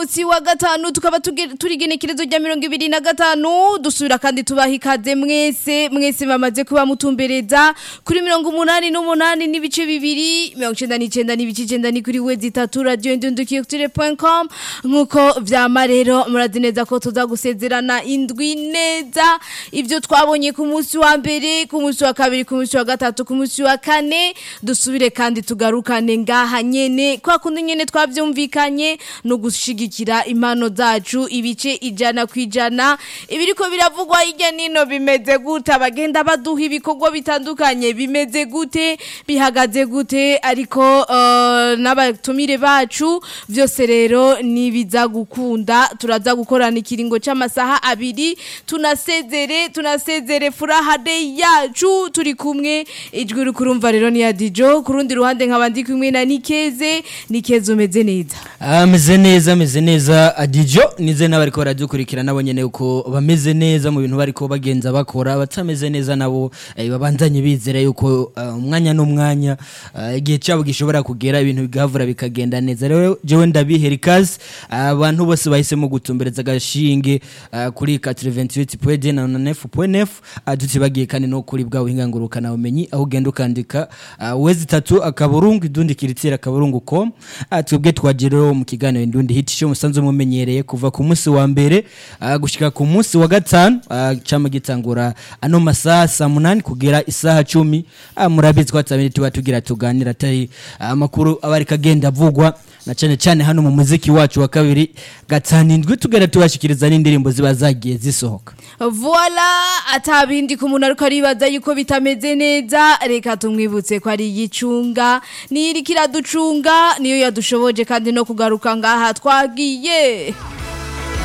Usi wa gatanu tukaba tuge- turi igenekerezo rya mirongo ibiri na gatanu dusubira kandi tubaha ikaze mwese mwese bamaze kuba mutumbereza kuri mirongo umunani n'umunani n'ibice bibiri mirongo icenda n'icenda n'ibice icenda ni kuri wezi itatu radio indundukiyotire.com nk'uko vyama rero murazi neza ko tuza gusezerana indwi neza ivyo twabonye ku munsi wa mbere ku munsi wa kabiri ku munsi wa gatatu ku munsi wa kane dusubire kandi tugarukane ngaha nyene kwa kundi nyene twavyumvikanye no gushigikira impano zacu ibice ijana kwijana ibiriko biravugwa hirya nino bimeze gute abagenda baduha ibikorwa bitandukanye bimeze gute bihagaze gute ariko uh, n'abatumire bacu vyose rero nibiza gukunda turaza gukorana ikiringo c'amasaha abiri tunasezere tunasezere furaha day yacu turi kumwe ijwi uri kurumva rero ni ya Dijo kurundi ruhande nkaba ndi kumwe na Nikeze Nikeze umeze neza ameze neza ameze neza adijo nize n'abariko baradukurikira nabo nyene uko bameze neza mu bintu bariko bagenza bakora batameze neza nabo eh, babandanye bizera yuko eh, umwanya n'umwanya eh, igihe cyabo gishobora kugera ibintu bigavura bikagenda neza rero jewe ndabihera ikaze abantu bose bahisemo gutumbereza agashinge eh, kuri 88.9 na 9.9 tutibagiye kandi no kuri bwa buhinga ngurukana bumenyi aho ugenda ukandika eh, wezi tatu akaburungu idundi kiritira akaburungu com Ah, twebwe twagiriwe mu kiganiro indundi hit show musanzwe mumenyereye kuva ku munsi wa mbere ah, gushika ku munsi wa gatanu ah, cama gitangura ano masaha saa munani kugera isaha cumi Ah, murabizi twatabiri tuba tugira tuganira atari ah, amakuru aba ariko agenda avugwa na cyane cyane hano mu muziki wacu wa kabiri gatanu indwi tugenda tubashikiriza n'indirimbo ziba zagiye zisohoka Voila atabindi ku muntu ariko aribaza yuko bitameze neza reka tumwibutse ko ari igicunga niyo iriko iraducunga niyo yadushoboje kandi no kugaruka ngaha twagiye